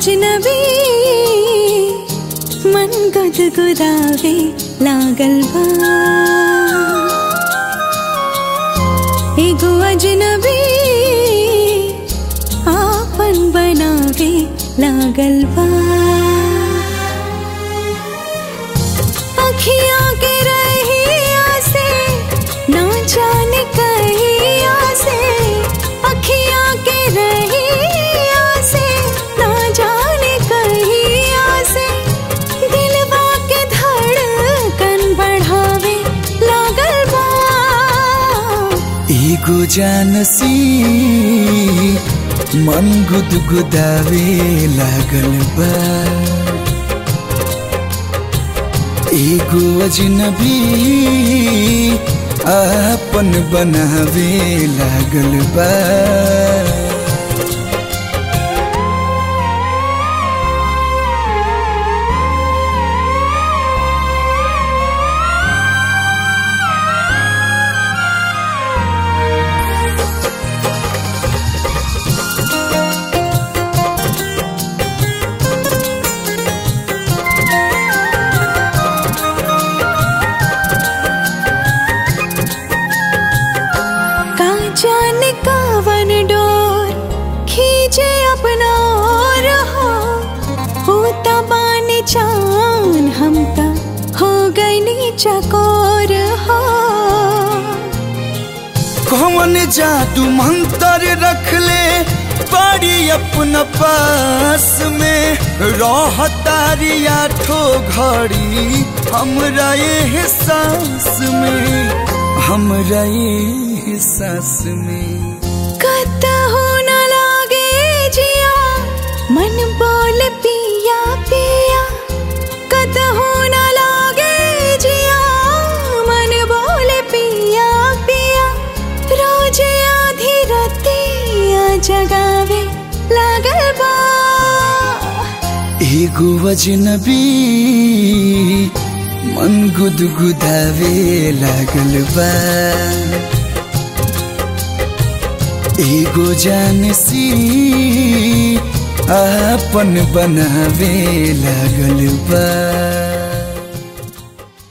अजनबी मन गुदगुदावे लागल बा एगो अजनबी आपन बनावे लागल बा अखियाँ के रहिया से ना जाने कहिया से अखियाँ के रहिया से ना जाने कहिया से दिलवा के धड़कन बढ़ावे लागल बा एगो जानसी मन गुदगुदावे लागल बा एगो अजनबी आपन बनावे लागल बा का जाने कावन डोर खींचे अपना और हो होता बाने चान हम ता हो गई नी चकोर हो कौन जादू मंत्र रख ले बड़ी अपना पास में रह तारी आठो घड़ी हमरा ये सांस में हमरा ये सांस में कतहु न लागे जिया मन बोल पिया पिया कतहु न लागे जिया मन बोल पिया पिया रोज आधी रतिया जगावे लागल बा एगो अजनबी मन गुदगुदावे लागल बा एगो जानसी आपन बनावे लागल बा